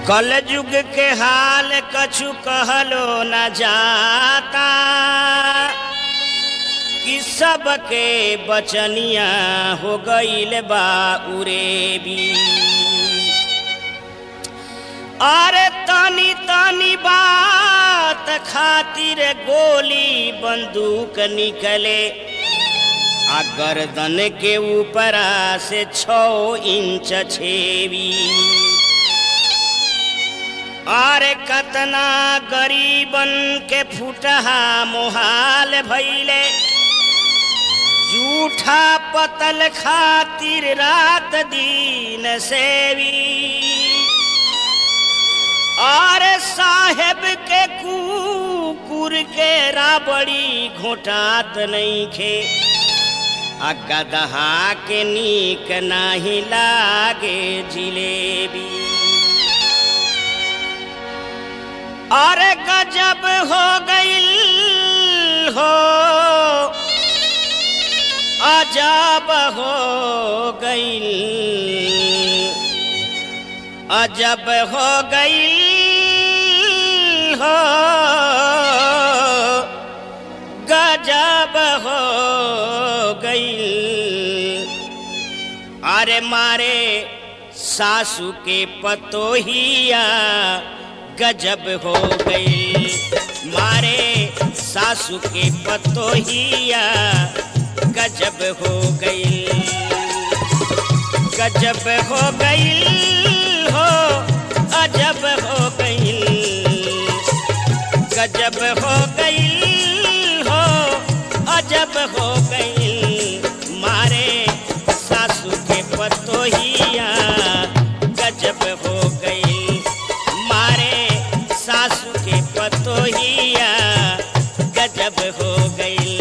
कल युग के हाल कछु कहलो न जाता कि सबके बचनिया हो गईल बा उरेबी अरे तनी तनी बात खातिर गोली बंदूक निकले आ गर्दन के ऊपरा से छो इंच छेवी अरे कतना गरीबन के फुटहा मोहाल भैले जूठा पतल खातिर रात दिन सेवी और साहेब के कुकुर के राबड़ी घोटात नहीं खे आ गदहा के नीक नाही लागे जिलेबी अरे गजब हो गईल हो अजब हो गईल अजब हो गईल हो गजब हो गईल अरे मारे सासू के पतोहिया गजब हो गई मारे सासू के पतोहिया गजब हो गई गजब हो गई हो अजब हो गई गजब हो गई हो अजब हो गई मारे सासू के पतोहिया गजब हो गई मारे सासू के पतोहिया गजब हो गई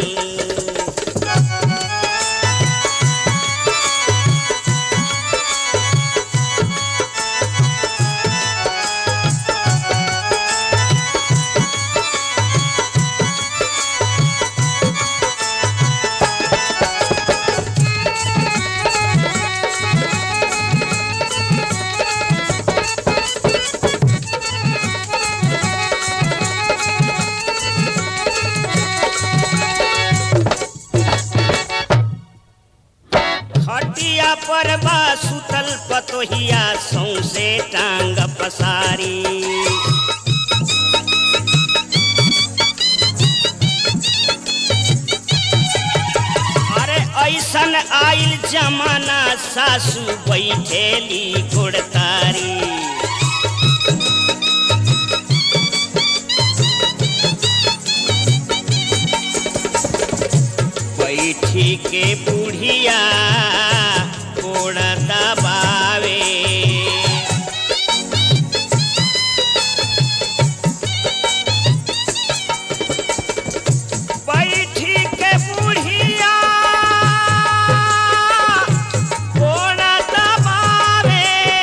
खटिया पर बा सुतल पतोहिया सौसे टांग पसारी अरे ऐसन आइल जमाना सासू बैठेली गुड़तारी बैठी के बुढ़िया गोड़ दबावे बैठी के बुढ़िया गोड़ दबावे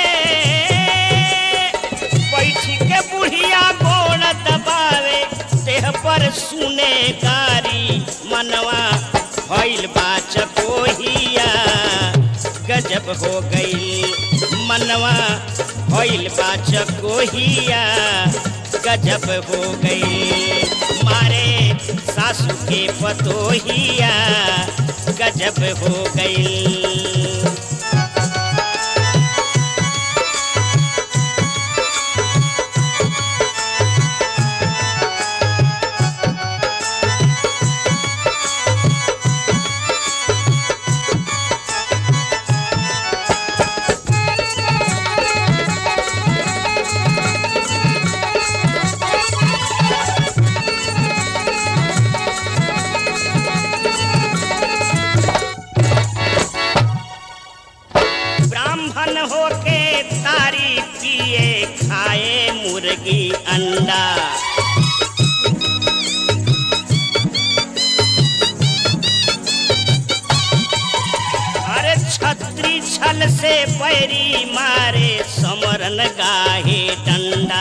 बैठी के बुढ़िया गोड़ दबावे देह पर सुने गारी मनवा भइल बा चकोहिया गजब हो गई मनवा भइल बा चकोहिया गजब हो गई मारे सासू के पतोहिया गजब हो गई ब्राह्मण होके तारी पिए खाए मुर्गी अंडा अरे छत्री छल से पैरी मारे समरन गाहे डंडा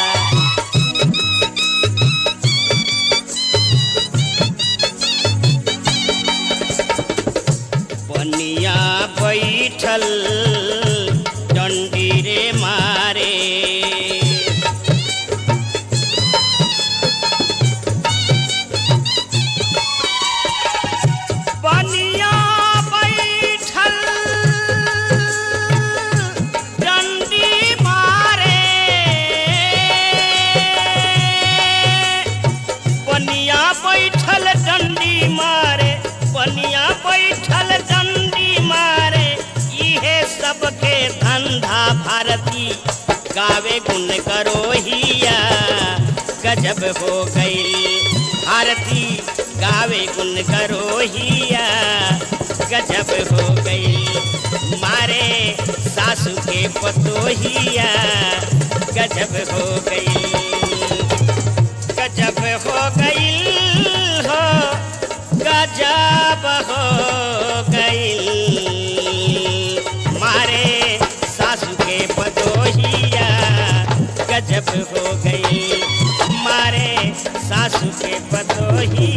बनिया बैठल डंडी रे मारे गावे गुन करोहिया गजब हो गई भारती गावे गुन करोहिया गजब हो गई मारे सासू के पतोहिया गजब हो गई गजब हो गई हो गजब हो गई मारे सासू के पतोहिया गजब हो गई मारे सासू के पतोहिया